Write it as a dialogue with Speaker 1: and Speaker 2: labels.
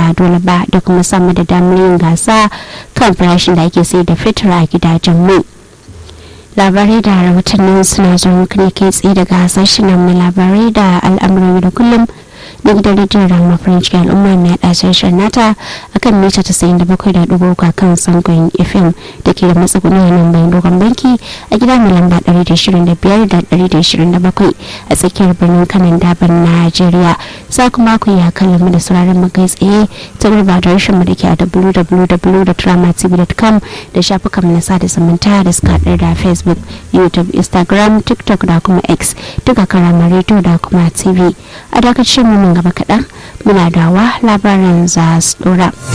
Speaker 1: ba dole ba da kuma samu da damar yin gasa kan farashin da ake sai da fitar a gidajen mai labarai da rahotannin suna zuwa ne kai tsaye daga sashen na labarai da al'amuran da kullum na gidan rediyon rama french al'umma mai haɗa sashen nata akan mita tasa'in da bakwai da ɗigo uku kan sangon fm da ke da matsuguni a nan bayan dogon banki a gida mai lamba ɗari da ishirin da biyar da ɗari da ishirin da bakwai a tsakiyar birnin kanan daban najeriya za kuma ku yi hakan mu da sauraron mu kai tsaye ta gurba da rashin mu da ke a www.dramatv.com da shafukan na sada zumunta da suka haɗar da facebook youtube instagram tiktok da kuma x duka karamar rediyo da kuma tv a dakacin mu gaba kaɗan muna dawa labaran za su dora.